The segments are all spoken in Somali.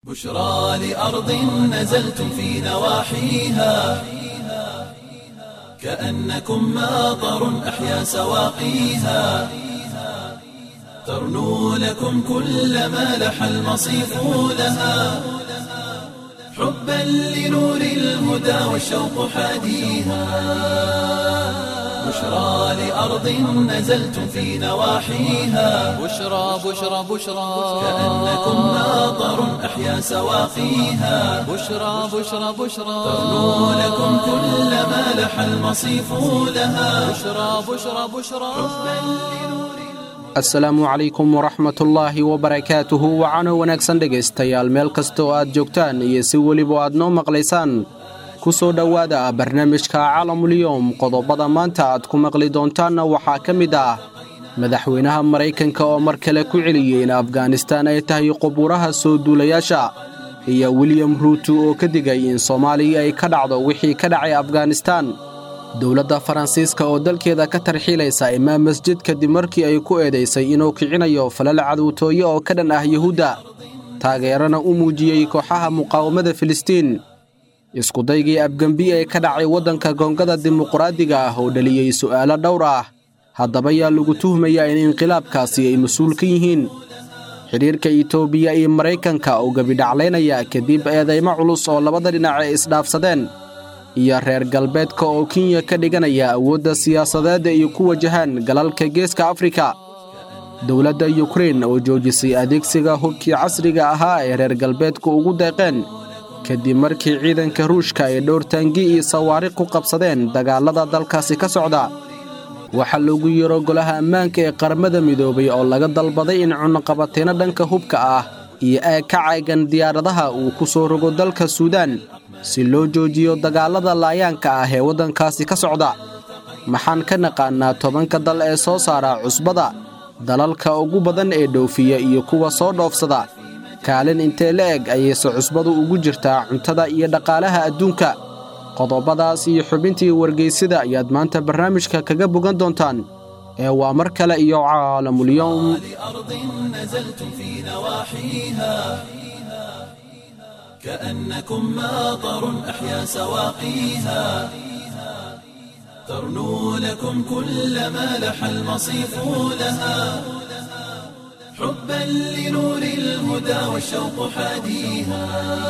بشرى لأرض نزلتم في نواحيها كأنكم ماطر أحيا سواقيها ترنو لكم كل ما لح المصيف لها حبا لنور الهدى والشوق حاديها بشرى لأرض نزلتم في نواحيها بشرى بشرى بشرى كأنكم ماطر أحيا سواقيها بشرى بشرى بشرى ترنو لكم كل ما لح المصيف لها بشرى بشرى بشرى asalaamu calaykum waraxmatullaahi wabarakaatuhu wacano wanaagsan dhegaystayaal meel kasta oo aad joogtaan iyo si weliba aad noo maqlaysaan ku soo dhowaada barnaamijka caalamulyoom qodobada maanta aad ku maqli doontaanna waxaa ka mid ah madaxweynaha maraykanka oo mar kale ku celiyey in afghanistaan ay tahay qubuuraha soo duulayaasha iyo wiliyam ruutu oo ka digay in soomaaliya ay ka dhacdo wixii ka dhacay afghanistaan dowladda faransiiska oo dalkeeda ka tarxiilaysa imaam masjid kadib markii ay ku eedaysay inuu kicinayo falal cadowtooye oo ka dhan ah yuhuudda taageerana u muujiyey kooxaha muqaawamada filistiin iskudaygii abgembi ee ka dhacay waddanka goongada dimuqraadiga ah oo dhaliyey su'aalo dhowr ah haddaba yaa lagu tuhmayaa in inqilaabkaasi ay mas-uul ka yihiin xidhiirka itoobiya iyo maraykanka oo gebidhaclaynaya kadib eedaymo culus oo labada dhinac ay isdhaafsadeen iyo reer galbeedka oo kenya ka dhiganaya awoodda siyaasadeed ay ku wajahaan galalka geeska afrika dowladda yukrein oo joojisay adeegsiga hubkii casriga ahaa ee reer galbeedku ugu deeqeen kadib markii ciidanka ruushka ay dhowr taangi iyo sawaariq ku qabsadeen dagaallada dalkaasi ka socda waxaa loogu yeero golaha ammaanka ee qaramada midoobay oo laga dalbaday in cunaqabateyno dhanka hubka ah iyo aag ka caagan diyaaradaha uu ku soo rogo dalka suudaan si loo joojiyo dagaallada laayaanka ah ee waddankaasi ka socda maxaan ka naqaannaa tobanka dal ee soo saara cusbada dalalka ugu badan ee dhoofiya iyo kuwa soo dhoofsada kaalin intee la eg ayayse cusbadu ugu jirtaa cuntada iyo dhaqaalaha adduunka qodobadaas iyo xubintii wargeysida ayaad maanta barnaamijka kaga bogan doontaan ee waa mar kale iyo caalamulyoom لأرض نزلتم في نواحيها كأنكم ماطر أحيا سواقيها ترنو لكم كل ما لح المصيف لها حبا لنور الهدى والشوق حاديها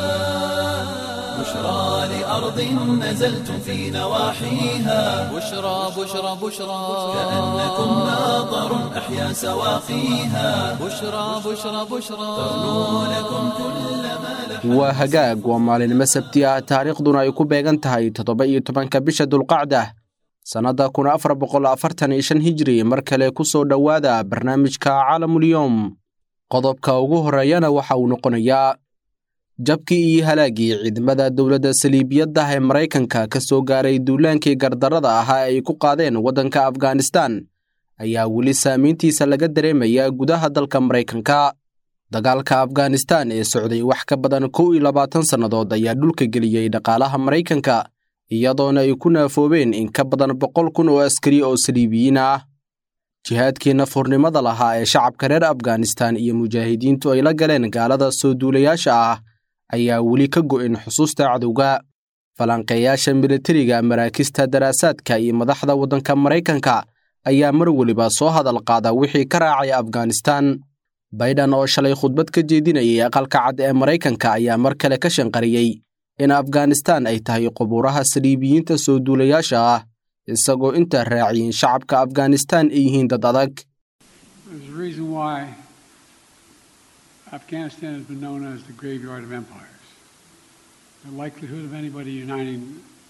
بشرى لأرض نزلتم في نواحيها بشرى بشرى بشرى كأنكم ماطر أحيا سواقيها بشرى بشرى بشرى ترنو لكم كل ما لح waa hagaag waa maalinimo sabti ah taariikhduna ay ku beegan tahay toddoba iyo tobanka bisha dulqacda sannadda kun afar boqol afartan iyo shan hijri mar kale ku soo dhowaada barnaamijka caalamulyoom qodobka ugu horreeyana waxa uu noqonayaa jabkii iyo halaaggii ciidamada dowladda saliibiyadda ee maraykanka ka soo gaaray duulaankii gardarrada ahaa ay ku qaadeen waddanka afghanistaan ayaa weli saamayntiisa laga dareemayaa gudaha dalka maraykanka dagaalka afghanistaan ee socday wax ka badan kow iyo labaatan sannadood ayaa dhulka geliyey dhaqaalaha maraykanka iyadoona ay ku naafoobeen in ka badan boqol kun oo askari oo saliibiyiin ah jihaadkii nafurnimada lahaa ee shacabka reer afghanistaan iyo mujaahidiintu ay la galeen gaalada soo duulayaasha ah ayaa weli ka go'in xusuusta cadowga falanqeeyaasha militariga maraakista daraasaadka iyo madaxda waddanka maraykanka ayaa mar weliba soo hadal qaada wixii ka raacay afghanistaan bayden oo shalay khudbad ka jeedinayay aqalka cad ee maraykanka ayaa mar kale ka shanqariyey in afghanistaan ay tahay qubuuraha saliibiyiinta soo duulayaasha ah isagoo intaa raaciyeen shacabka afghanistaan ay yihiin dad adag There's a reason why Afghanistan has been known as the graveyard of empires. The likelihood of anybody uniting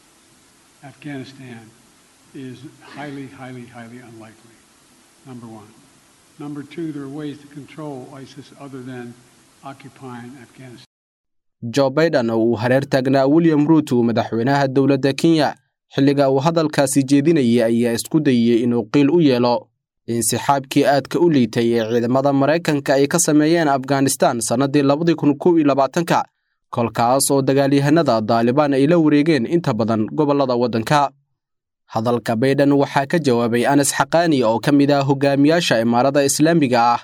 Afghanistan is highly, highly, highly unlikely, number one. Number two, there are ways to control ISIS other than occupying Afghanistan. jo baiden oo uu hareer taagnaa william ruutu madaxweynaha dowladda kenya xilliga uu hadalkaasi jeedinayay ayaa isku dayey inuu qiil u yeelo insixaabkii aadka u liitay ee ciidamada maraykanka ay ka sameeyeen afghanistaan sannaddii labadii kun kow iyo labaatanka kolkaas oo dagaalyahanada daalibaan ay la wareegeen inta badan gobollada waddanka hadalka baydhan waxaa ka jawaabay anas xaqaani oo ka mid ah hogaamiyaasha imaarada islaamiga ah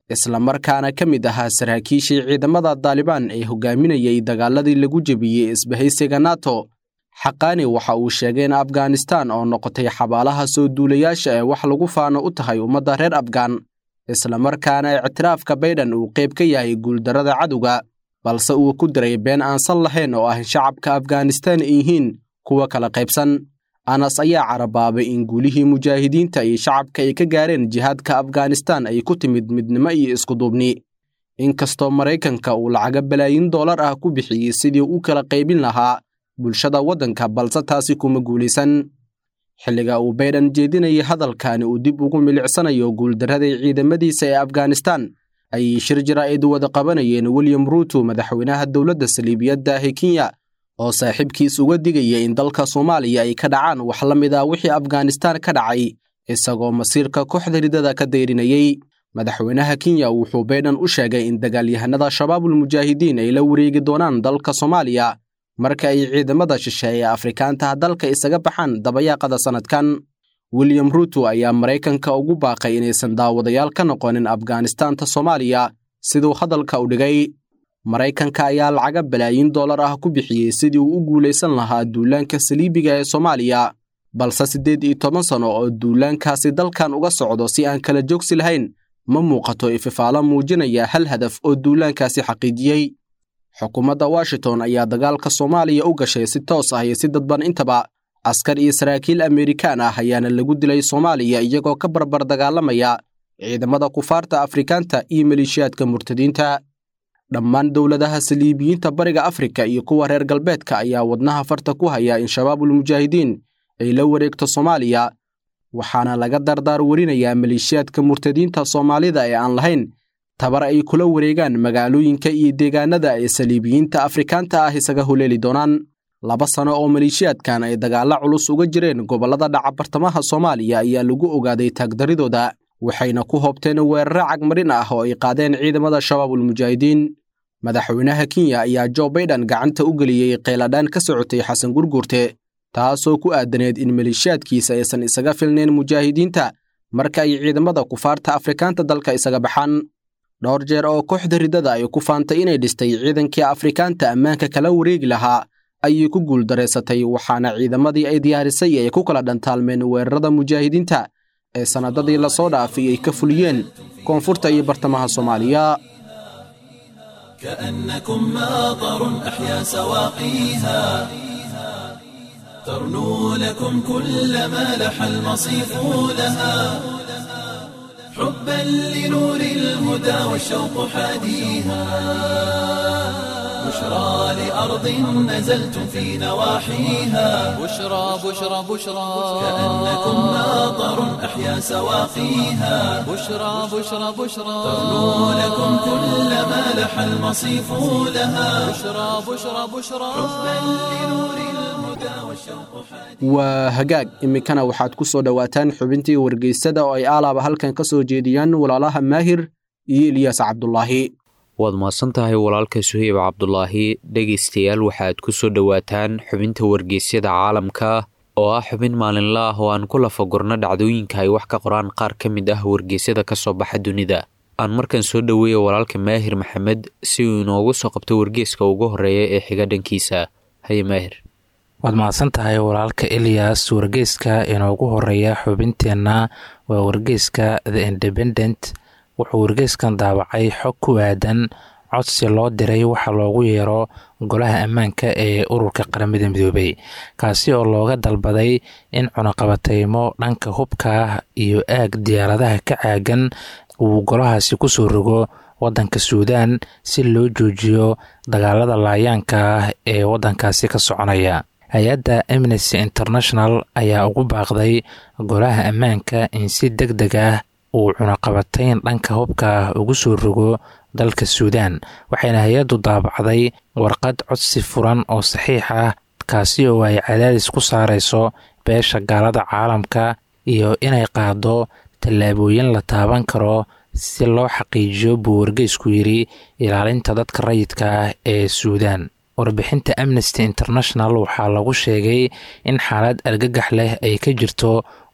islamarkaana ka mid ahaa saraakiishii ciidamada daalibaan ee hogaaminayay dagaaladii lagu jebiyey isbahaysiga nato xaqaani waxa uu sheegay in afghanistan oo noqotay xabaalaha soo duulayaasha ee wax lagu faano u tahay ummadda reer afghan islamarkaana ictiraafka bayden uu qayb ka yahay guuldarrada cadowga balse uu ku diray been aansan lahayn oo ah in shacabka afghanistan ay yihiin kuwa kala qaybsan anas ayaa carabaabay in guulihii mujaahidiinta iyo shacabka ay ka gaareen jihaadka afghanistan ay ku timid midnimo iyo iskuduubni inkastoo maraykanka uu lacaga balaayin doolar ah ku bixiyey sidii u kala qaybin lahaa bulshada waddanka balse taasi kuma guulaysan xilliga uu bayden jeedinayay hadalkani uu dib ugu milicsanayo guuldarraday ciidamadiisa ee afghanistan ayay shir jaraa'id wada qabanayeen william ruuto madaxweynaha dowladda saliibiyadda ahi kenya oo saaxiibkiis uga digaya in dalka soomaaliya ay ka dhacaan wax la mid ah wixii afghanistan ka dhacay isagoo masiirka kooxda ridada ka dayrinayey madaxweynaha kenya wuxuu bayden u sheegay in dagaalyahanada shabaabul mujaahidiin ay la wareegi doonaan dalka soomaaliya marka ay ciidamada shisheeye ee afrikaantaha dalka isaga baxaan dabayaaqada sannadkan william ruuto ayaa maraykanka ugu baaqay inaysan daawadayaal ka noqonin afghanistaanta soomaaliya siduu hadalka u dhigay maraykanka ayaa lacaga balaayin dollar ah ku bixiyey sidii uu u guulaysan lahaa duulaanka saliibiga ee soomaaliya balse siddeed iyo toban sano oo duulaankaasi dalkan uga socdo si aan kala joogsi lahayn ma muuqato ififaalo muujinaya hal hadaf oo duulaankaasi xaqiijiyey xukuumadda washington ayaa dagaalka soomaaliya u gashay si toos ah iyo si dadban intaba askar iyo saraakiil amerikaan ah ayaana lagu dilay soomaaliya iyagoo ka barbar dagaalamaya ciidamada kufaarta afrikaanta iyo maleeshiyaadka murtadiinta dhammaan dowladaha saliibiyiinta bariga afrika iyo kuwa reer galbeedka ayaa wadnaha farta ku haya in shabaabul mujaahidiin ay la wareegto soomaaliya waxaana laga dardaar warinayaa maleeshiyaadka murtadiinta soomaalida ee aan lahayn tabar ay kula wareegaan magaalooyinka iyo deegaanada ay saliibiyiinta afrikaanta ah isaga huleeli doonaan laba sano oo maleeshiyaadkan ay dagaalla culus uga jireen gobollada dhaca bartamaha soomaaliya ayaa lagu ogaaday taagdaridooda waxayna ku hoobteen weerare cagmarin ah oo ay qaadeen ciidamada shabaabul mujaahidiin madaxweynaha kenya ayaa jo baiden gacanta u geliyey qeyladhaan ka socotay xasan gurgurte taasoo ku aadaneed in maleeshiyaadkiisa aysan isaga filnayn mujaahidiinta marka ay ciidamada kufaarta afrikaanta dalka isaga baxaan dhowr jeer oo kooxda ridada ay ku faantay inay dhistay ciidankii afrikaanta ammaanka kala wareegi lahaa ayay ku guuldareysatay waxaana ciidamadii ay diyaarisay ay ku kala dhantaalmeen weerarada mujaahidiinta ee sannadadii lasoo dhaafay ay ka fuliyeen koonfurta iyo bartamaha soomaaliya كأنكم ماطر أحيا سواقيها ترنو لكم كل ما لح المصيف لها حبا لنور الهدى والشوق حاديها بشرى لأرض نزلتم في نواحيها بشرى بشرى بشرى كأنكم ماطر أحيا سواقيها بشرى بشرى بشرى ترنو لكم كل ما لح المصيف لها بشرى بشرى بشرى حبا لنور الهدى والشوق حاديها waa hagaag iminkana waxaad ku soo dhowaataan xubintii wargeysada oo ay aalaaba halkan ka soo jeediyaan walaalaha maahir iyo ilyaas cabdulaahi waad mahadsan tahay walaalka suheyb cabdulaahi dhegaystayaal waxaad ku soo dhowaataan xubinta wargeysyada caalamka oo ah xubin maalinla ah oo aan ku lafagurno dhacdooyinka ay wax ka qoraan qaar ka mid ah wargeysyada ka soo baxa dunida aan markan soo dhoweeya walaalka maahir maxamed si uu inoogu soo qabto wargeeska ugu horreeya ee xiga dhankiisa haye maahir waad mahadsan tahay walaalka eliyas wargeyska inoogu horeeya xubinteenna waa wargeyska the independent wuxuu wargeyskan daawacay xog ku aadan codsi loo diray waxa loogu yeero golaha ammaanka ee ururka qaramada midoobay kaasi oo looga dalbaday in cunaqabateymo dhanka hubka ah iyo aag diyaaradaha ka caagan uu golahaasi kusoo rogo wadanka suudaan si loo joojiyo dagaalada laayaanka ah ee wadankaasi ka soconaya hay-adda amnesty international ayaa ugu baaqday golaha ammaanka in si deg deg ah uu cunaqabatayn dhanka hubka ah ugu soo rogo dalka suudaan waxayna hay-addu daabacday warqad codsi furan oo saxiix ah kaasi oo ay cadaadis ku saareyso beesha gaalada caalamka iyo inay qaado tallaabooyin la taaban karo si loo xaqiijiyo buu wargeysku yidhi ilaalinta dadka rayidka ah ee suudaan warbixinta amnesty international waxaa lagu sheegay in xaalad argagax leh ay ka jirto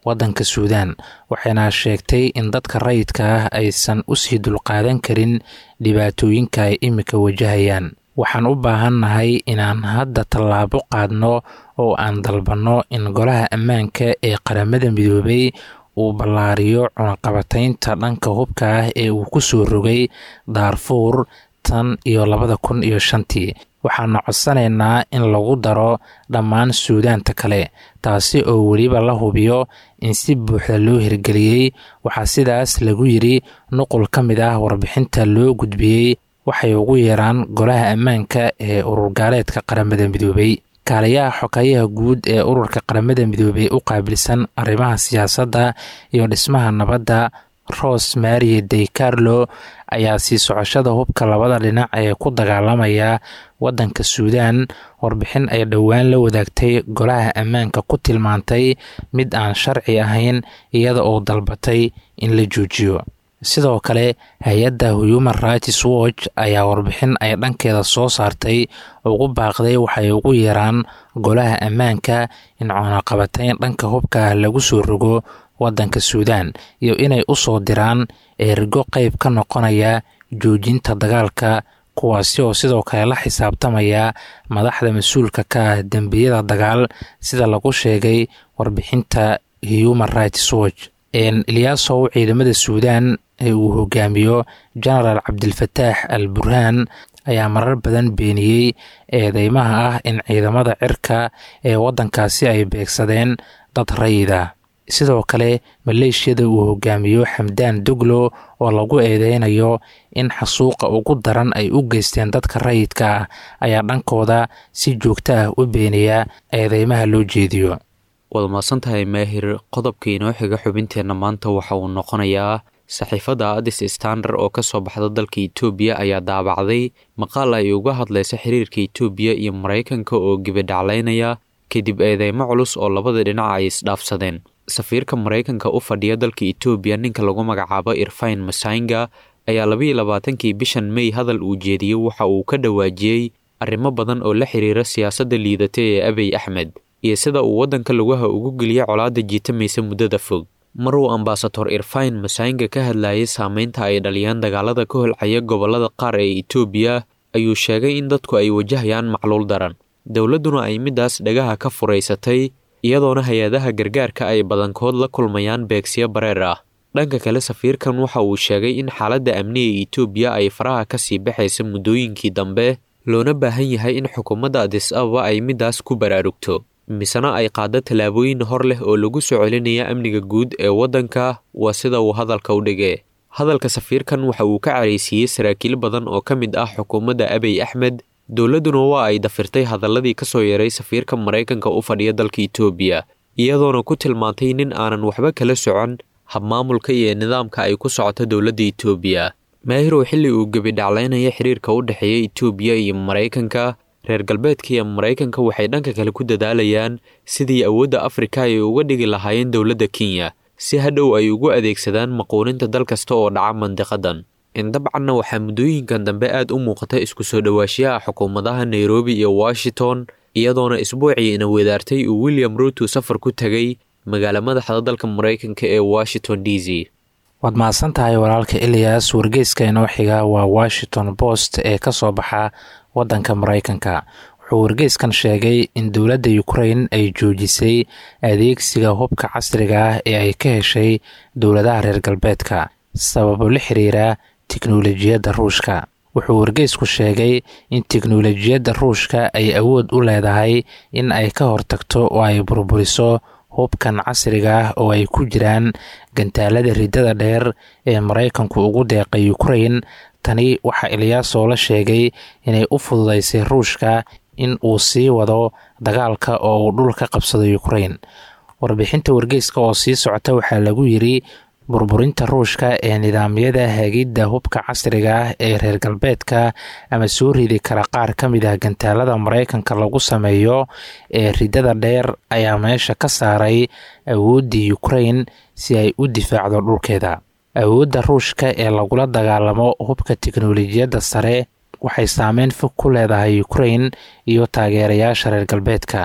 waddanka suudaan waxayna sheegtay in dadka rayidka ah aysan usii dulqaadan karin dhibaatooyinka ay imika wajahayaan waxaan u baahannahay inaan hadda tallaabo qaadno oo aan dalbanno in golaha ammaanka ee qaramada midoobay uu ballaariyo cunaqabataynta dhanka hubka ah ee uu ku soo rogay daarfuur tan iyo labada kun iyo shantii waxaana codsanaynaa in lagu daro dhammaan suudaanta kale taasi oo weliba la hubiyo in si buuxda loo hirgeliyey waxaa sidaas lagu yidri nuqul ka mid ah warbixinta loo gudbiyey waxay ugu yeeraan golaha ammaanka ee ururgaaleedka qaramada midoobay kaaliyaha xokayaha guud ee ururka qaramada midoobey u qaabilsan arrimaha siyaasadda iyo dhismaha nabadda ros marie de carlo ayaa sii socoshada hubka labada dhinac ee ku dagaalamaya waddanka suudaan warbixin ay dhowaan la wadaagtay golaha ammaanka ku tilmaantay mid aan sharci ahayn iyada oo dalbatay in la joojiyo sidoo kale hay-adda human rights watch ayaa warbixin ay dhankeeda soo saartay ugu baaqday waxay ugu yeeraan golaha ammaanka in cunaqabatayn dhanka hubka lagu soo rogo waddanka suudaan iyo inay u soo diraan eerigo qeyb ka noqonaya joojinta dagaalka kuwaasi oo sidoo kale la xisaabtamaya madaxda mas-uulka ka ah dembiyada dagaal sida lagu sheegay warbixinta human rights watch eliyaasow ciidamada suudaan ee uu hogaamiyo genaraal cabdilfataax al burhaan ayaa marar badan beeniyey eedeymaha ah in ciidamada cirka ee waddankaasi ay beegsadeen dad rayida sidoo kale maleeshiyada uu hogaamiyo xamdaan doglo oo lagu eedeynayo in xasuuqa ugu daran ay u geysteen dadka rayidka ah ayaa dhankooda si joogto ah u beeniya eedeymaha loo jeediyo waad mahadsantahay maahir qodobka inoo xiga xubinteenna maanta waxa uu noqonayaa saxiifadda adis standard oo ka soo baxda dalka itoobiya ayaa daabacday maqaal ay uga hadlaysa xiriirka itoobiya iyo maraykanka oo gebidhaclaynaya kadib eedeymo culus oo labada dhinac ay isdhaafsadeen safiirka maraykanka u fadhiya dalka itoobiya ninka lagu magacaabo irfain masaynga ayaa labayo labaatankii bishan mey hadal uu jeediyey waxa uu ka dhawaajiyey arrimo badan oo la xiriira siyaasadda liidata ee abiy axmed iyo sida uu waddanka lugaha ugu geliyay colaadda jiitamaysa muddada fog mar uu ambasador irfain masaynga ka hadlayay saameynta ay dhaliyaan dagaalada ka holcaya gobollada qaar ee itoobiya ayuu sheegay in dadku ay wajahayaan macluul daran dowladduna ay middaas dhagaha ka furaysatay iyadoona hay-adaha gargaarka ay badankood la kulmayaan beegsiyo bareer ah dhanka kale safiirkan waxa uu sheegay in xaaladda amniga itoobiya ay faraha ka sii baxaysa muddooyinkii dambe loona baahan yahay in xukuumadda adis ababa ay middaas ku baraarugto misena ay qaaddo tallaabooyin hor leh oo lagu soo celinaya amniga guud ee waddanka waa sida uu hadalka u dhigee hadalka safiirkan waxa uu ka caraysiiyey saraakiil badan oo ka mid ah xukuumadda abiy axmed dowladduna waa ay dafirtay hadalladii ka soo yaray safiirka maraykanka u fadhiya dalka itoobiya iyadoona ku tilmaantay nin aanan waxba kala socon habmaamulka iyo nidaamka ay ku socoto dowladda itoobiya maahirow xilli uu gebidhaclaynaya xiriirka u dhexeeya itoobiya iyo maraykanka reer galbeedka iyo maraykanka waxay dhanka kale ku dadaalayaan sidii awoodda afrika ay uga dhigi lahaayeen dowladda kenya si hadhow ay ugu adeegsadaan maquuninta dal kasta oo dhaca mandiqadan indabcanna waxaa muddooyinkan dambe aad u muuqata isku soo dhowaashiyaha xukuumadaha nairobi iyo washington iyadoona isbuucii ina wadaartay uu william ruutu safar ku tegay magaala madaxda dalka maraykanka ee washington d c waad mahadsan tahay walaalka eliyas wargeyska inoo xiga waa washington post ee ka soo baxa waddanka maraykanka wuxuu wargeyskan sheegay in dowladda ukrain ay joojisay adeegsiga hubka casriga ah ee ay ka heshay dowladaha reer galbeedka sababo la xiriira tiknolojiyadda ruushka wuxuu wargeysku sheegay in tiknolojiyadda ruushka ay awood u leedahay in ay ka hortagto oo ay burburiso hubkan casriga ah oo ay ku jiraan gantaalada riddada dheer ee maraykanku ugu deeqay ukrain tani waxaa ilyaasoo la sheegay inay u fududaysay ruushka in uu sii wado dagaalka oo uu dhul ka qabsado ukrain warbixinta wargeyska oo sii socota waxaa lagu yiri burburinta ruushka ee nidaamyada hagidda hubka casriga ah ee reer galbeedka ama soo ridi kara qaar ka mid ah gantaalada maraykanka lagu sameeyo ee riddada dheer ayaa meesha ka saaray awooddii ukrain si ay u difaacdo dhulkeeda awoodda ruushka ee lagula dagaalamo hubka tiknolojiyadda sare waxay saameyn fog ku leedahay ukrain iyo taageerayaasha reer galbeedka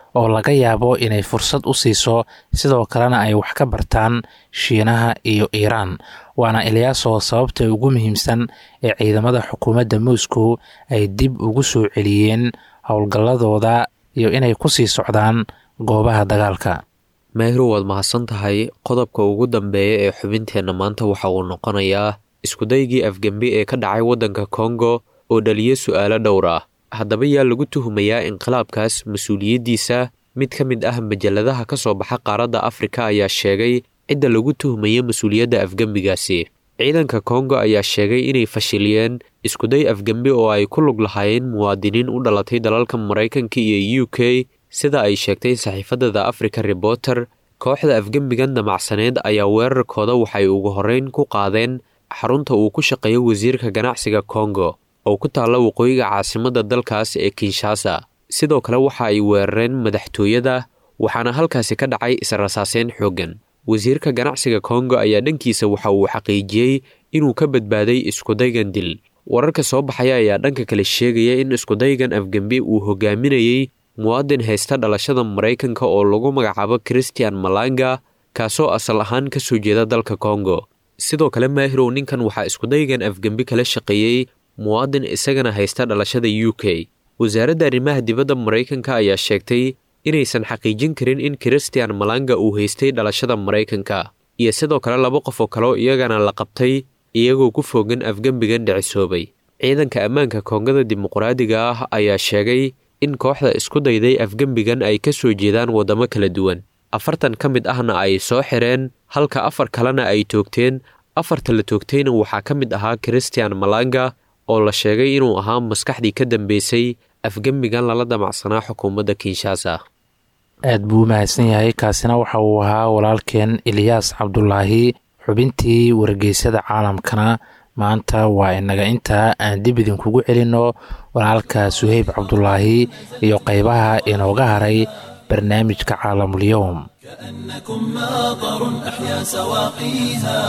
oo laga yaabo inay fursad u siiso sidoo kalena ay wax ka bartaan shiinaha iyo iiraan waana eliyaaso sababta ugu muhiimsan ee ciidamada xukuumadda moscow ay dib ugu soo celiyeen howlgalladooda iyo inay ku sii socdaan goobaha dagaalka maahiru waad mahadsan tahay qodobka ugu dambeeya ee xubinteenna maanta waxa uu noqonayaa iskudaygii afgembi ee ka dhacay waddanka kongo oo dhaliya su'aalo dhowr ah haddaba yaa lagu tuhumayaa inqilaabkaas mas-uuliyaddiisa mid ka mid ah majalladaha ka soo baxa qaaradda afrika ayaa sheegay cidda lagu tuhumaya mas-uuliyadda afgembigaasi ciidanka kongo ayaa sheegay inay fashiliyeen iskuday afgembi oo ay ku lug lahaayeen muwaadiniin u dhalatay dalalka maraykanka iyo u k sida ay sheegtay saxiifadda the africa reporter kooxda afgembigan damacsaneed ayaa weerarkooda waxay ugu horreyn ku qaadeen xarunta uu ku shaqeeyo wasiirka ganacsiga kongo oo ku taalla waqooyiga caasimadda dalkaas ee kinshasa sidoo kale waxa ay weerareen madaxtooyada waxaana halkaasi ka dhacay israsaaseyn xooggan wasiirka ganacsiga kongo ayaa dhankiisa waxa uu xaqiijiyey inuu ka badbaaday iskudaygan dil wararka soo baxaya ayaa dhanka kale sheegaya in iskudaygan afgembi uu hogaaminayey muwaadin haysta dhalashada maraykanka oo lagu magacaabo christian malanga kaasoo asal ahaan ka soo jeeda dalka kongo sidoo kale maahirow ninkan waxaa iskudaygan afgembi kala shaqeeyey muwaadin isagana haysta dhalashada u k wasaaradda arrimaha dibadda maraykanka ayaa sheegtay inaysan xaqiijin karin in christian malanga uu haystay dhalashada maraykanka iyo sidoo kale laba qof oo kaleo iyagana la qabtay iyagoo ku foogan afgembigan dhicisoobay ciidanka ammaanka koongada dimuqraadiga ah ayaa sheegay in kooxda isku dayday afgembigan ay ka soo jeedaan waddamo kala duwan afartan ka mid ahna ay soo xireen halka afar kalena ay toogteen afarta la toogtayna waxaa ka mid ahaa christian malanga oo la sheegay inuu ahaa maskaxdii ka dambeysay afgembigan lala damacsanaa xukuumadda kinshasa aad buu u mahadsan yahay kaasina waxa uu ahaa walaalkeen eliyaas cabdulaahi xubintii wargeysada caalamkana maanta waa inaga intaa aan dib idinkugu celinno walaalka suheyb cabdulaahi iyo qaybaha inooga haray barnaamijka caalamulyoom كأنكم ماطر أحيا سواقيها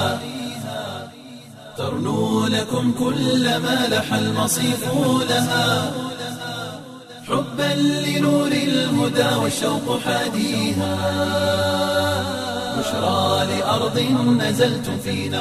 ترنو لكم كل ما لح المصيف لها حبا لنور الهدى والشوق حاديها بشرى لأرض نزلتم في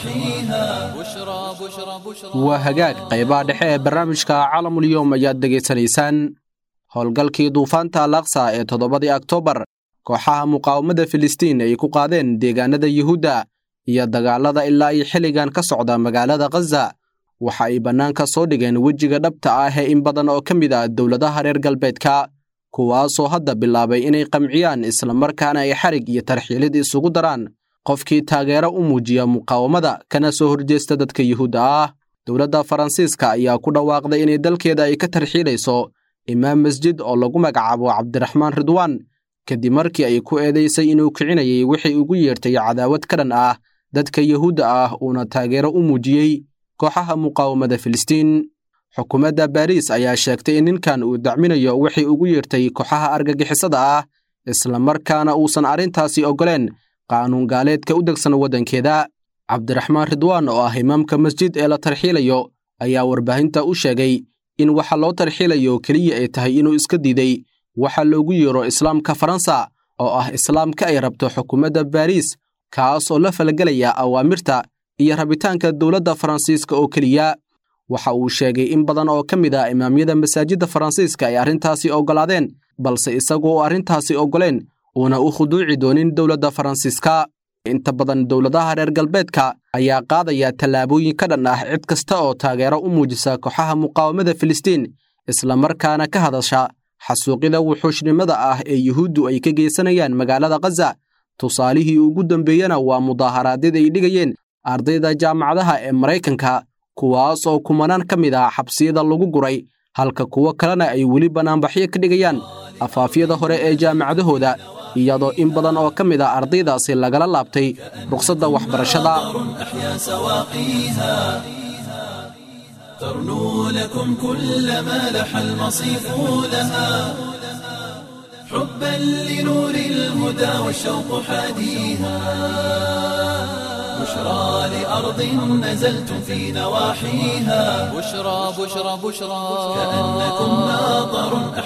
نواحيها بشرى بشرى بشرى waa hagaag qaybaha dhexe ee barnaamijka caalamulyoom ayaad degaysanaysaan howlgalkii duufaanta alaqsa ee toddobadii oktoobar kooxaha muqaawamada filistiin ay ku qaadeen deegaanada yuhuudda iyo dagaalada ilaa ay xilligan ka socda magaalada khaza waxa ay bannaanka soo dhigeen wejiga dhabta ah ee in badan oo ka mid ah dowladaha reer galbeedka kuwaasoo hadda bilaabay inay qamciyaan islamarkaana ay xarig iyo tarxiilid isugu daraan qofkii taageero u muujiya muqaawamada kana soo horjeesta dadka yuhuudda ah dowladda faransiiska ayaa ku dhawaaqday inay dalkeeda ay ka tarxiilayso imaam masjid oo lagu magacaabo cabdiraxmaan ridwaan kadib markii ay ku eedaysay inuu kicinayay wixii ugu yeertay cadaawad ka dhan ah dadka yuhuudda ah uuna taageero u muujiyey kooxaha muqaawamada filistiin xukuumadda baariis ayaa sheegtay in ninkan uu dacminayo wixii ugu yeertay kooxaha argagixisada ah islamarkaana uusan arrintaasi oggoleen qaanuun gaaleedka u degsan waddankeeda cabdiraxmaan ridwaan oo ah imaamka masjid ee la tarxiilayo ayaa warbaahinta u sheegay in waxa loo tarxiilayo keliya ay tahay inuu iska diiday waxa loogu yeero islaamka faransa oo ah islaamka ay rabto xukuumadda baariis kaas oo la falgelaya awaamirta iyo rabitaanka dowladda faransiiska oo keliya waxa uu sheegay in badan oo ka mid ah imaamyada masaajidda faransiiska ay arrintaasi oggolaadeen balse isagu oo arrintaasi oggoleen uuna u khuduuci doonin dowladda faransiiska inta badan dowladaha reer galbeedka ayaa qaadaya tallaabooyin ka dhan ah cid kasta oo taageero u muujisa kooxaha muqaawamada filistiin islamarkaana ka hadasha xasuuqida wuxuushnimada ah ee yuhuuddu ay ka geysanayaan magaalada khaza tusaalihii ugu dambeeyena waa mudaaharaadyad ay dhigayeen ardayda jaamacadaha ee maraykanka kuwaas oo kumanaan ka mid ah xabsiyada lagu guray halka kuwo kalena ay weli bannaanbaxyo ka dhigayaan afaafyada hore ee jaamacadahooda iyadoo in badan oo ka mid ah ardaydaasi lagala laabtay rukhsadda waxbarashada أحيا سواقيها ترنو لكم كل ما لح المصيف لها حبا لنور الهدى والشوق حاديها بشرى لأرض نزلتم في نواحيها بشرى بشرى بشرى كأنكم ماطر أحيا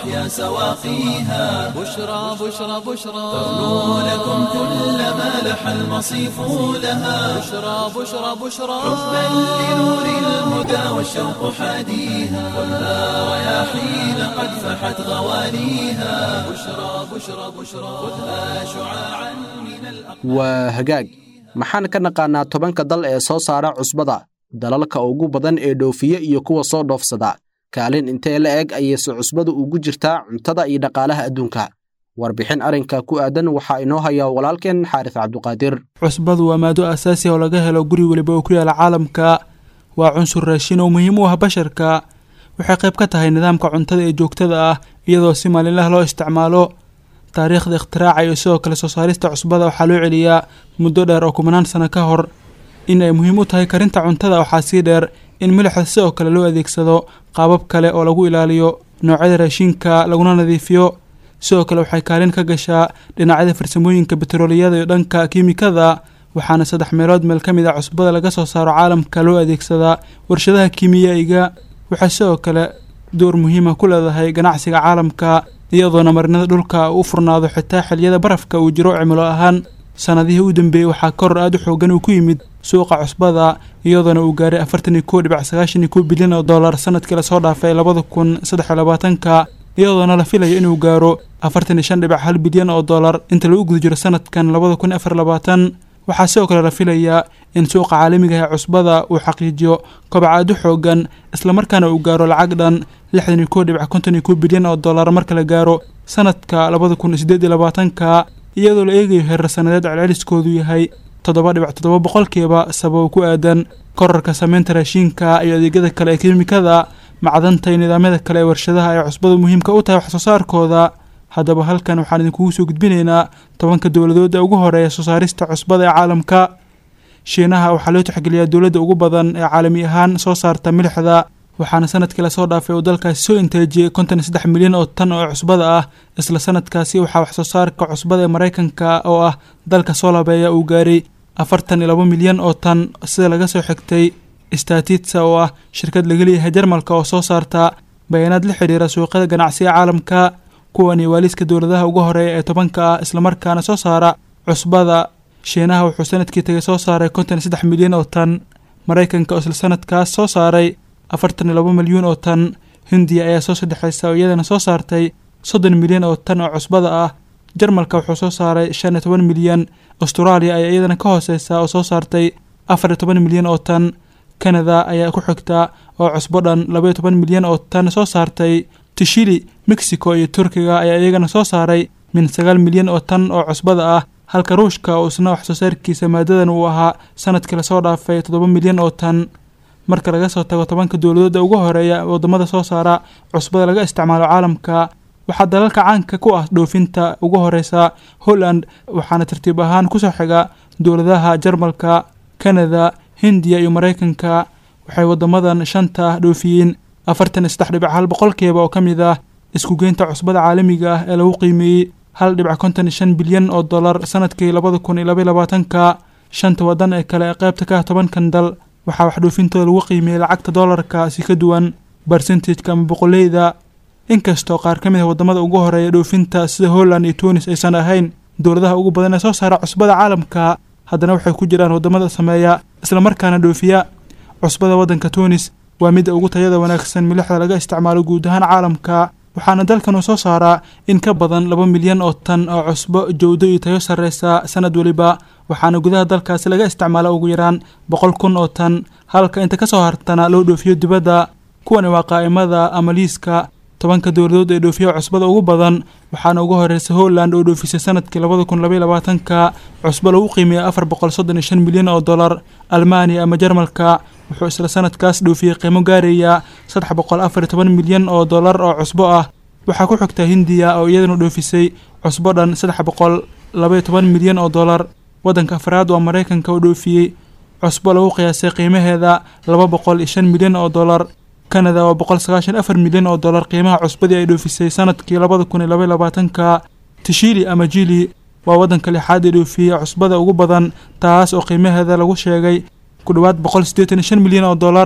أحيا سواقيها بشرى بشرى بشرى ترنو لكم كل ما لح المصيف لها بشرى بشرى بشرى حبا لنور الهدى والشوق حاديها والها رياحين قد فحت غواليها بشرى بشرى بشرى خذها شعاعا من الأقمار waa hagaag maxaan ka naqaanaa tobanka dal ee soo saara cusbada dalalka ugu badan ee dhoofiye iyo kuwa soo dhoofsada kaalin intee la eg ayayse cusbadu ugu jirtaa cuntada iyo dhaqaalaha adduunka warbixin arrinka ku aadan waxaa inoo haya walaalkeen xaaris cabduqaadir cusbadu waa maado asaasi oo laga helo guri weliba oo ku yaala caalamka waa cunsur raashin oo muhiim u ah basharka waxay qayb ka tahay nidaamka cuntada ee joogtada ah iyadoo si maalinlah loo isticmaalo taariikhda ikhtiraacka iyo sidoo kale soo saarista cusbada waxaa loo celiyaa muddo dheer oo kumanaan sano ka hor in ay muhiim u tahay karinta cuntada waxaa sii dheer in milixda sidoo kale loo adeegsado qaabab kale oo lagu ilaaliyo noocyada raashinka laguna nadiifiyo sidoo kale waxay kaalin ka gashaa dhinacyada farsamooyinka betrooliyada iyo dhanka kiimikada waxaana saddex meelood meel ka mid a cusbada laga soo saaro caalamka loo adeegsadaa warshadaha kiimiyaiga waxay sidoo kale door muhiima ku leedahay ganacsiga caalamka iyadoona marinada dhulka u furnaado xitaa xiliyada barafka uu jiro cimilo ahaan sanadihii u dambeeyey waxaa koror aada u xoogan uu ku yimid suuqa cusbada iyadoona uu gaaray afartan iyo kow dhibac sagaashan iyo kow bilyan oo dollar sanadkii lasoo dhaafay labada kun saddex iyo labaatanka iyadoona la filayo inuu gaaro afartan iyo shan dhibac hal bilyan oo dollar inta lagu guda jiro sanadkan labada kun afar labaatan waxaa sidoo kale la filayaa in suuqa caalamiga ee cusbada uu xaqiijiyo kobac aada u xoogan islamarkaana uu gaaro lacag dhan lixdan iyo kow dhibac konton iyo kow bilyan oo dollar marka la gaaro sanadka labada kun iyo siddeed iyo labaatanka iyadoo la eegayo heerar sanadeed celceliskoodu yahay toddoba dhibac toddoba boqolkiiba sababo ku aadan korarka sameynta raashiinka iyo adeegyada kale ee kiimikada macdanta iyo nidaamyada kale ee warshadaha ay cusbadu muhiimka u tahay wax soo saarkooda haddaba halkan waxaan idinkugu soo gudbinaynaa tobanka dowladood ee ugu horeeya soo saarista cusbada ee caalamka shiinaha waxaa loo tixgeliyaa dowladda ugu badan ee caalami ahaan soo saarta milixda waxaana sanadkii lasoo dhaafay uu dalkaasi soo inteejiyey konton iyo saddex milyan oo tan oo cusbada ah isla sanadkaasi waxaa wax soo saarka cusbada ee maraykanka oo ah dalka soo labeeya uu gaaray afartan iyo laba milyan oo tan sida laga soo xigtay statitsa oo ah shirkad laga leeyahay jarmalka oo soo saarta bayaanaad la xidhiira suuqyada ganacsiga caalamka kuwani waaliska dowladaha ugu horeeya ee tobanka ah islamarkaana soo saara cusbada shiinaha wuxuu sanadkii tagay soo saaray konton iyo saddex milyan oo tan maraykanka oo isla sanadkaas soo saaray afartan iyo laba milyuun oo tan hindiya ayaa soo saddexaysa oo iyadana soo saartay soddon milyan oo tan oo cusbada ah jarmalka wuxuu soo saaray shan iyo toban milyan austraaliya ayaa iyadana ka hooseysa oo soo saartay afar iyo toban milyan oo tan kanada ayaa ku xigta oo cusbo dhan laba iyo toban milyan oo tan soo saartay tishili mexico iyo turkiga ayaa iyagana soo saaray min sagaal milyan oo tan oo cusbada ah halka ruushka oo isna wax soo saarkiisa maadadan uu ahaa sanadkii lasoo dhaafay toddoba milyan oo tan marka laga soo tago tobanka dowladooda ugu horeeya wadamada soo saara cusbada laga isticmaalo caalamka waxaa dalalka caanka ku ah dhoofinta ugu horeysa holland waxaana tartiib ahaan kusoo xiga dowladaha jarmalka kanada hindiya iyo maraykanka waxay wadamadan shanta ah dhoofiyeen afartan iyo saddex dhibac hal boqolkiiba oo ka mid ah iskugeynta cusbada caalamiga ah ee lagu qiimeeyey hal dhibac konton iyo shan bilyan oo dollar sanadkii labada kun iyo labaiy labaatanka shanta wadan ee kale ee qaybta ka ah tobankan dal waxaa wax dhoofintooda lagu qiimeeyey lacagta dollarka si ka duwan barsentajka ama boqoleyda inkastoo qaar ka mid ah wadamada ugu horeeya dhoofinta sida holland iyo tunis aysan ahayn dowladaha ugu badan ee soo saara cusbada caalamka haddana waxay ku jiraan wadamada sameeya islamarkaana dhoofiya cusbada waddanka tunis waa midda ugu tayada wanaagsan milixda laga isticmaalo guud ahaan caalamka waxaana dalkan uu soo saaraa in ka badan laba milyan oo tan oo cusbo jowdo iyo tayo sarreysa sanad weliba waxaana gudaha dalkaasi laga isticmaala ugu yaraan boqol kun oo tan halka inta kasoo hartana loo dhoofiyo dibadda kuwani waa qaa'imada ama liiska tobanka dowladood ee dhoofiya cusbada ugu badan waxaana ugu horeysa holland oo dhoofisay sanadkii labada kun labaiy labaatanka cusbo lagu qiimeeyay afar boqol soddon iyo shan milyan oo dollar almaaniya ama jarmalka wuxuu isla sanadkaas dhoofiyey qiimo gaaraya saddex boqol afar iyo toban milyan oo dollar oo cusbo ah waxaa ku xigta hindiya oo iyadana dhoofisay cusbo dhan saddex boqol labaiyo toban milyan oo dollar waddanka afraad waa maraykanka oo dhoofiyey cusbo lagu qiyaasay qiimaheeda laba boqol iyo shan milyan oo dollar kanada waa boqol sagaashan afar milyan oo dollar qiimaha cusbadii ay dhoofisay sanadkii labada kun iyo labaiy labaatanka tishili ama jili waa waddanka lixaad ee dhoofiyey cusbada ugu badan taas oo qiimaheeda lagu sheegay ku dhowaad boqol siddeetan iyo shan milyan oo dollar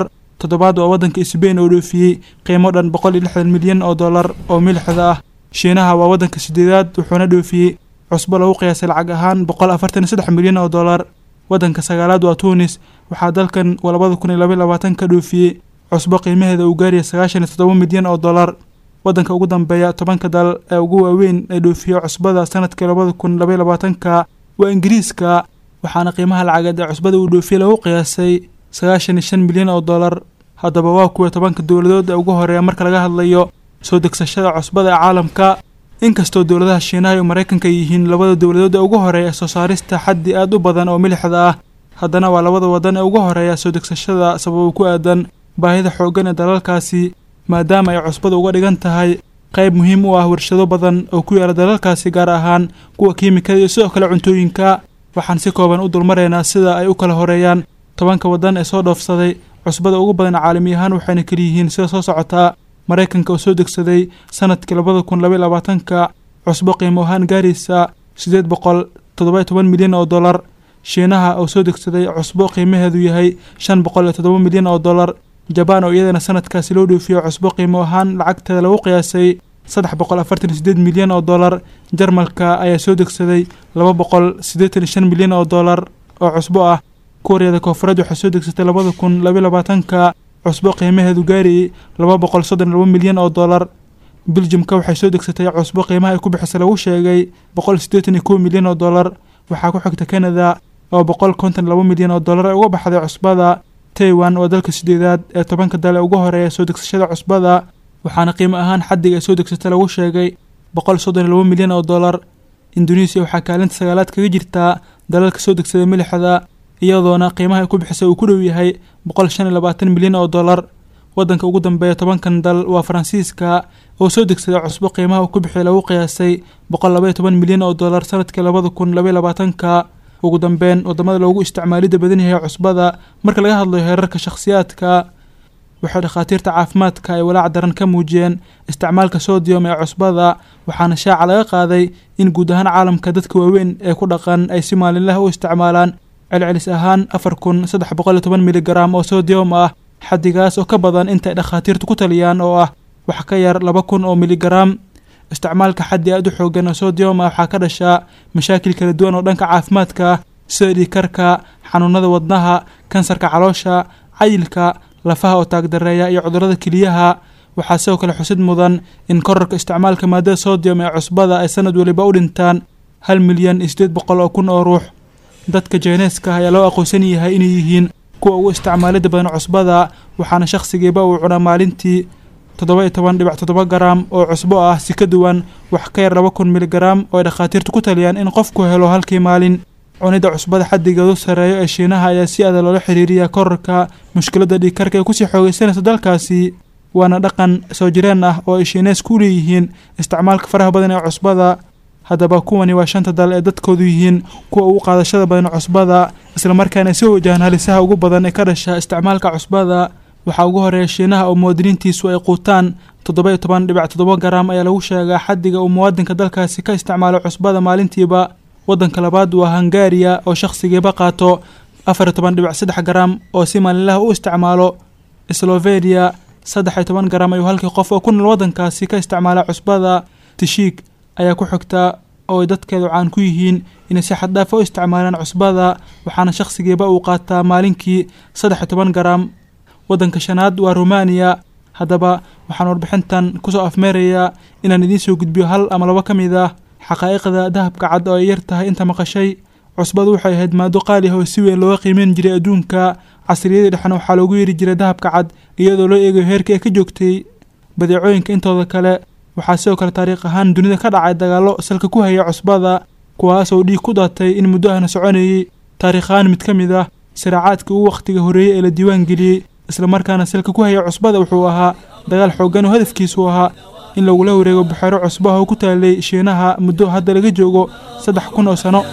toddobaad waa waddanka sbain oo dhoofiyey qiimo dhan boqol iyo lixdan milyan oo dollar oo milixda ah shiinaha waa waddanka sideedaad wuxuuna dhoofiyey cusbo lagu qiyaasay lacag ahaan boqol afartan iyo saddex milyan oo dollar waddanka sagaalaad waa tunis waxaa dalkan labada kun iyo labaiy labaatan ka dhoofiyey cusbo qiimaheeda uu gaaraya sagaashan iyo toddoba milyan oo dollar waddanka ugu dambeeya tobanka dal ee ugu waaweyn ee dhoofiya cusbada sanadkii labada kun labaiy labaatanka waa ingiriiska waxaana qiimaha lacageed ee cusbada uu dhoofiyey lagu qiyaasay sagaashan iyo shan milyan oo dollar haddaba waa kuwa tobanka dowladood ee ugu horeeya marka laga hadlayo soo degsashada cusbada ee caalamka inkastoo dowladaha shiinaha iyo maraykanka yihiin labada dowladood ee ugu horeeya ee soo saarista xaddi aad u badan oo milixda ah haddana waa labada waddan ee ugu horeeya soo degsashada sababo ku aadan baahida xooggan ee dalalkaasi maadaama ay cusbada uga dhigan tahay qayb muhiim u ah warshado badan oo ku yaala dalalkaasi gaar ahaan kuwa kiimikada iyo sidoo kale cuntooyinka waxaan si kooban u dulmaraynaa sida ay u kala horeeyaan tobanka waddan ee soo dhoofsaday cusbada ugu badan caalami ahaan waxayna keliyihiin sida soo socotaa maraykanka oo soo degsaday sanadkii labada kun labaiy labaatanka cusbo qiimo ahaan gaaraysa siddeed boqol toddoba toban milyan oo dollar shiinaha oo soo degsaday cusbo qiimaheedu yahay shan boqol iyo toddoba milyan oo dollar jabaan oo iyadana sanadkaasi loo dhoofiyo cusbo qiimo ahaan lacagteeda lagu qiyaasay saddex boqol afartan iyo sideed milyan oo dollar jarmalka ayaa soo degsaday laba boqol siddeetan iyo shan milyan oo dollar oo cusbo ah kuuriyada koofureed waxay soo degsatay labada kun labaiy labaatanka cusbo qiimaheedu gaarayay laba boqol soddon iyo laba milyan oo dollar biljimka waxay soo degsatay cusbo qiimaha ay ku bixisay lagu sheegay boqol siddeetan iyo kow milyan oo dollar waxaa ku xigta canada oo boqol konton laba milyan oo dollar ay uga baxday cusbada taiwan waa dalka sideedaad ee tobanka dal ee ugu horeeya soo degsashada cusbada waxaana qiimo ahaan xaddiga ay soo degsatay lagu sheegay boqol soddon iyo laba milyan oo dollar indonesiya waxaa kaalinta sagaalaad kaga jirtaa dalalka soo degsada milixda iyadoona qiimaha ay ku bixisay uu ku dhow yahay boqol shan iyo labaatan milyan oo dollar waddanka ugu dambeeya tobankan dal waa faransiiska oo soo degsaday cusbo qiimaha uu ku bixiyay lagu qiyaasay boqol labaiyo toban milyan oo dollar sanadkii labada kun labaiy labaatanka ugu dambeyn waddamada loogu isticmaalidda badan yahay cusbada marka laga hadlayo heerarka shakhsiyaadka waxay dhakhaatiirta caafimaadka ay walaac daran ka muujiyeen isticmaalka sodiyom ee cusbada waxaana shaaca laga qaaday in guud ahaan caalamka dadka waaweyn ee ku dhaqan ay si maalinlaha u isticmaalaan celcelis ahaan afar kun saddex boqol iyo toban miligaram oo sodiyom ah xaddigaas oo ka badan intaay dhakhaatiirtu ku taliyaan oo ah wax ka yar laba kun oo miligaram isticmaalka xaddi aad u xoogan oo sodiyom ah waxaa ka dhashaa mashaakil kala duwan oo dhanka caafimaadka ah sida dhiikarka xanuunada wadnaha kansarka caloosha cayilka lafaha oo taagdareeya iyo cudurrada keliyaha waxaa sidoo kale xusid mudan in korarka isticmaalka maadada sodiyom ee cusbada ay sanad weliba u dhintaan hal milyan iyo siddeed boqol oo kun oo ruux dadka jeyneeska ayaa loo aqoonsan yahay inay yihiin kuwa ugu isticmaalida badan cusbada waxaana shakhsigiiba uu cunaa maalintii toddoba iyo toban dhibac toddoba garam oo cusbo ah si ka duwan wax ka yar laba kun miligaram oo ay dhakhaatiirtu ku taliyaan in qofku helo halkii maalin cunidda cusbada xaddigeedu sareeyo ee shiinaha ayaa si adag loola xiriiriyaa korarka mushkiladda dhiigkarka ee kusii xoogaysanaysa dalkaasi waana dhaqan soo jireen ah oo ay shiinees ku leeyihiin isticmaalka faraha badan ee cusbada haddaba kuwani waa shanta dal ee dadkoodu yihiin kuwa ugu qaadashada badan cusbada islamarkaana ay soo wajahaan halisaha ugu badan ee ka dhasha isticmaalka cusbada waxaa ugu horeeya shiinaha oo muwaadiniintiisu ay quutaan toddoba iyo toban dhibac toddoba garam ayaa lagu sheegaa xaddiga uu muwaadinka dalkaasi ka isticmaalo cusbada maalintiiba waddanka labaad waa hungariya oo shakhsigiiba qaato afar iyo toban dhibac saddex garam oo si maalinlaha u isticmaalo sloveniya saddex iyo toban garam ayuu halkii qof oo ku nool waddankaasi ka isticmaala cusbada tishiik ayaa ku xigta oo ay dadkeedu caan ku yihiin inay si xaddhaafa u isticmaalaan cusbada waxaana shakhsigiiba uu qaataa maalinkii saddex iyo toban garam waddanka shanaad waa rumaaniya haddaba waxaan warbixintan kusoo afmeerayaa inaan idiin soo gudbiyo hal ama labo ka mid ah xaqaa'iqda dahabka cad oo ay yar tahay inta maqashay cusbadu waxay ahayd maado qaali ah oo si weyn looga qiimeyn jiray adduunka casriyadii dhexna waxaa loogu yeeri jiray dahabka cad iyadoo loo eegayo heerka ay ka joogtay badeecooyinka intooda kale waxaa sidoo kale taariikh ahaan dunida ka dhacay dagaallo salka ku haya cusbada kuwaas oo dhiig ku daatay in muddo ahna soconayey taariikh ahaan mid ka mid ah siraacaadkii ugu wakhtiga horreeyey ee la diiwaan geliyey islamarkaana salka ku haya cusbada wuxuu ahaa dagaal xooggan oo hadafkiisu ahaa in lagula wareego buxeero cusbaha oo ku taalay shiinaha muddo hadda laga joogo saddex kun oo sano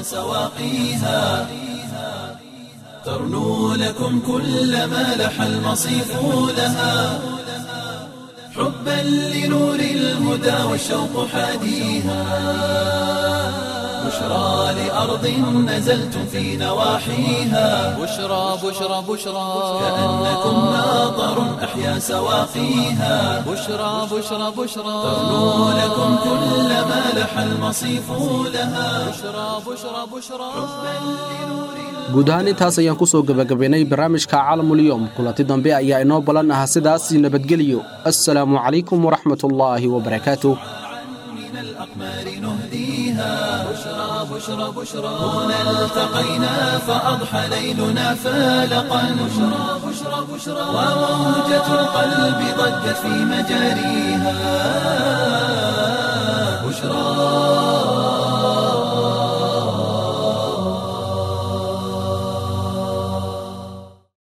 سواقيها ترنو لكم كل ما لح المصيف لها حبا لنور الهدى والشوق حاديها بشرى لأرض نزلتم في نواحيها بشرى بشرى بشرى كأنكم ناظر أحيا سواقيها بشرى بشرى بشرى ترنو لكم كل ما لح المصيف لها بشرى بشرى بشرى guud ahaan intaas ayaan ku soo gebagabaynay barnaamijka caalamulyoom kulanti dambe ayaa inoo balan ah sidaas nabadgelyo assalaamu calaykum waraxmatullaahi wabarakaatuh من الأقمار نهديها بشرى بشرى بشرى هنا التقينا فأضحى ليلنا فالقا بشرى بشرى بشرى وموجة القلب ضجت في مجاريها بشرى